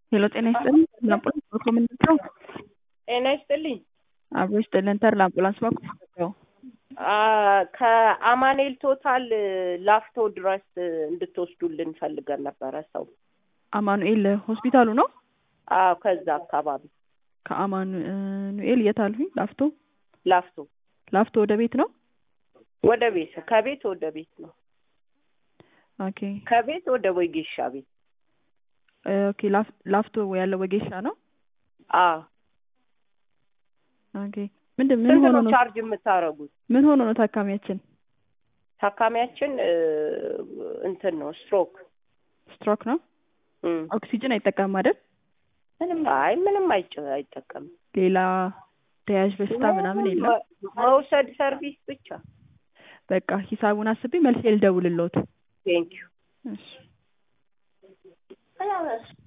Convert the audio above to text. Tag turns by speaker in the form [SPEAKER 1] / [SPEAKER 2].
[SPEAKER 1] ሄሎ ጤና ይስጥልኝ ለአምቡላንስ በኮምንት ነው
[SPEAKER 2] ጤና ይስጥልኝ።
[SPEAKER 1] አብሮ ይስጥልን ተር ለአምቡላንስ በኩል ነው
[SPEAKER 2] አ፣ ከአማኑኤል ቶታል ላፍቶ ድረስ እንድትወስዱልን ፈልገን ነበረ ሰው።
[SPEAKER 1] አማኑኤል ሆስፒታሉ ነው
[SPEAKER 2] አዎ፣ ከዛ አካባቢ
[SPEAKER 1] ከአማኑኤል የት አልሁኝ ላፍቶ
[SPEAKER 2] ላፍቶ
[SPEAKER 1] ላፍቶ ወደ ቤት ነው
[SPEAKER 2] ወደ ቤት ከቤት ወደ ቤት ነው።
[SPEAKER 1] ኦኬ
[SPEAKER 2] ከቤት ወደ ወጌሻ ቤት።
[SPEAKER 1] ኦኬ ላፍ- ላፍቶ ያለው ወጌሻ ነው
[SPEAKER 2] አዎ።
[SPEAKER 1] ኦኬ ምንድን ምን
[SPEAKER 2] ስንት
[SPEAKER 1] ሆኖ
[SPEAKER 2] ነው
[SPEAKER 1] ነው
[SPEAKER 2] ቻርጅ የምታደርጉት?
[SPEAKER 1] ምን ሆኖ ነው ታካሚያችን
[SPEAKER 2] ታካሚያችን እ፣ እንትን ነው ስትሮክ።
[SPEAKER 1] ስትሮክ ነው
[SPEAKER 2] እም።
[SPEAKER 1] ኦክሲጅን አይጠቀምም አይደል
[SPEAKER 2] ምንም አይ ምንም አይጭ አይጠቀምም።
[SPEAKER 1] ሌላ ተያያዥ በሽታ ምናምን የለም
[SPEAKER 2] መ- መውሰድ ሰርቪስ ብቻ።
[SPEAKER 1] በቃ ሂሳቡን አስቤ መልሼ ልደውልልዎት
[SPEAKER 2] ቴንኪዩ
[SPEAKER 1] እሺ